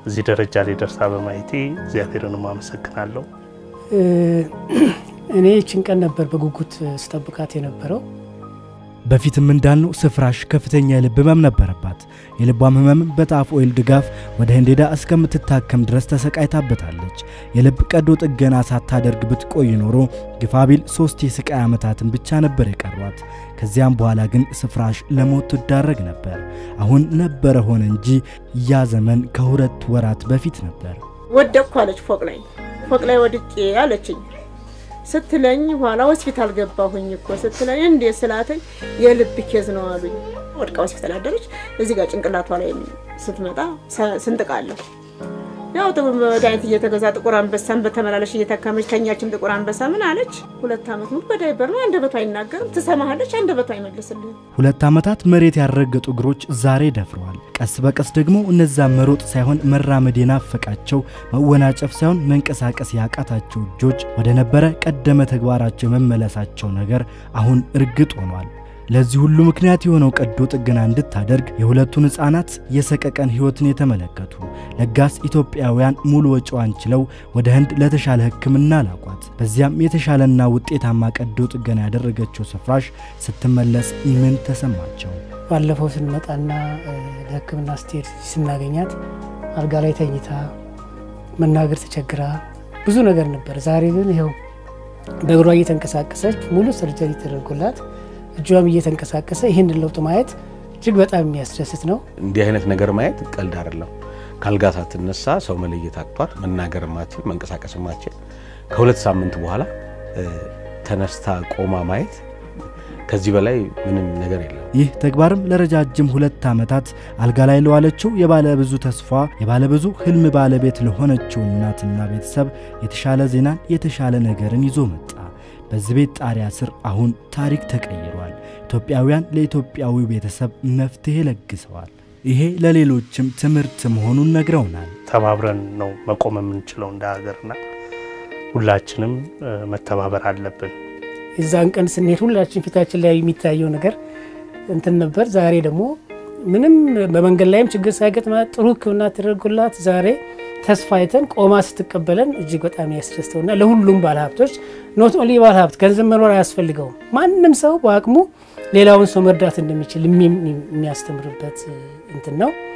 እዚህ ደረጃ ላይ ደርሳ በማየቴ እግዚአብሔርንም አመሰግናለሁ። እኔ ይችን ቀን ነበር በጉጉት ስጠብቃት የነበረው። በፊትም እንዳልነው ስፍራሽ ከፍተኛ የልብ ህመም ነበረባት። የልቧም ህመም በጣፍ ኦይል ድጋፍ ወደ ህንድ ሄዳ እስከምትታከም ድረስ ተሰቃይታበታለች። የልብ ቀዶ ጥገና ሳታደርግ ብትቆይ ኖሮ ግፋቢል ሶስት የስቃይ ዓመታትን ብቻ ነበር የቀሯት። ከዚያም በኋላ ግን ስፍራሽ ለሞት ትዳረግ ነበር። አሁን ነበረ ሆነ እንጂ ያ ዘመን ከሁለት ወራት በፊት ነበር። ወደቅኩ አለች። ፎቅ ላይ ፎቅ ላይ ወድቄ አለችኝ ስትለኝ ኋላ ሆስፒታል ገባሁኝ እኮ ስትለኝ እንዴ ስላተኝ የልብ ኬዝ ነው አሉኝ። ወድቃ ሆስፒታል አደረች። እዚህ ጋር ጭንቅላቷ ላይ ስትመጣ ስንጥቃለሁ። ያው መድኃኒት እየተገዛ ጥቁር አንበሳን በተመላለሽ እየታከመች ተኛችም። ጥቁር አንበሳ ምን አለች? ሁለት ዓመት ሙሉ በዳይበር ነው። አንደበቷ አይናገርም። ትሰማሃለች፣ አንደበቷ አይመልስልህም። ሁለት ዓመታት መሬት ያልረገጡ እግሮች ዛሬ ደፍረዋል። ቀስ በቀስ ደግሞ እነዛ መሮጥ ሳይሆን መራመድ የናፈቃቸው መወናጨፍ ሳይሆን መንቀሳቀስ ያቃታቸው እጆች ወደ ነበረ ቀደመ ተግባራቸው የመመለሳቸው ነገር አሁን እርግጥ ሆኗል። ለዚህ ሁሉ ምክንያት የሆነው ቀዶ ጥገና እንድታደርግ የሁለቱን ሕፃናት የሰቀቀን ሕይወትን የተመለከቱ ለጋስ ኢትዮጵያውያን ሙሉ ወጪዋን ችለው ወደ ህንድ ለተሻለ ሕክምና ላቋት። በዚያም የተሻለና ውጤታማ ቀዶ ጥገና ያደረገችው ስፍራሽ ስትመለስ ምን ተሰማቸው? ባለፈው ስንመጣና ለሕክምና ስትሄድ ስናገኛት አልጋ ላይ ተኝታ መናገር ተቸግራ ብዙ ነገር ነበር። ዛሬ ግን ይኸው በእግሯ እየተንቀሳቀሰች ሙሉ ሰርጀሪ ተደርጎላት እጇም እየተንቀሳቀሰ ይህንን ለውጥ ማየት እጅግ በጣም የሚያስደስት ነው። እንዲህ አይነት ነገር ማየት ቀልድ አይደለም። ካልጋ ሳትነሳ ሰው መለየት አቅቷት መናገር ማችል መንቀሳቀስ ማችል ከሁለት ሳምንት በኋላ ተነስታ ቆማ ማየት ከዚህ በላይ ምንም ነገር የለም። ይህ ተግባርም ለረጃጅም ሁለት ዓመታት አልጋ ላይ ለዋለችው የባለ ብዙ ተስፋ የባለ ብዙ ህልም ባለቤት ለሆነችው እናትና ቤተሰብ የተሻለ ዜናን የተሻለ ነገርን ይዞ መጣ። በዚህ ቤት ጣሪያ ስር አሁን ታሪክ ተቀይሯል። ኢትዮጵያውያን ለኢትዮጵያዊ ቤተሰብ መፍትሄ ለግሰዋል። ይሄ ለሌሎችም ትምህርት መሆኑን ነግረውናል። ተባብረን ነው መቆም የምንችለው እንደ ሀገርና ሁላችንም መተባበር አለብን። የዛን ቀን ስንሄድ ሁላችን ፊታችን ላይ የሚታየው ነገር እንትን ነበር። ዛሬ ደግሞ ምንም በመንገድ ላይም ችግር ሳይገጥማት ጥሩ ሕክምና ተደርጎላት ዛሬ ተስፋ አይተን ቆማ ስትቀበለን እጅግ በጣም ያስደስተውና ለሁሉም ባለሀብቶች ኖት ኦንሊ ባለሀብት ገንዘብ መኖር አያስፈልገውም። ማንም ሰው በአቅሙ ሌላውን ሰው መርዳት እንደሚችል የሚያስተምርበት እንትን ነው።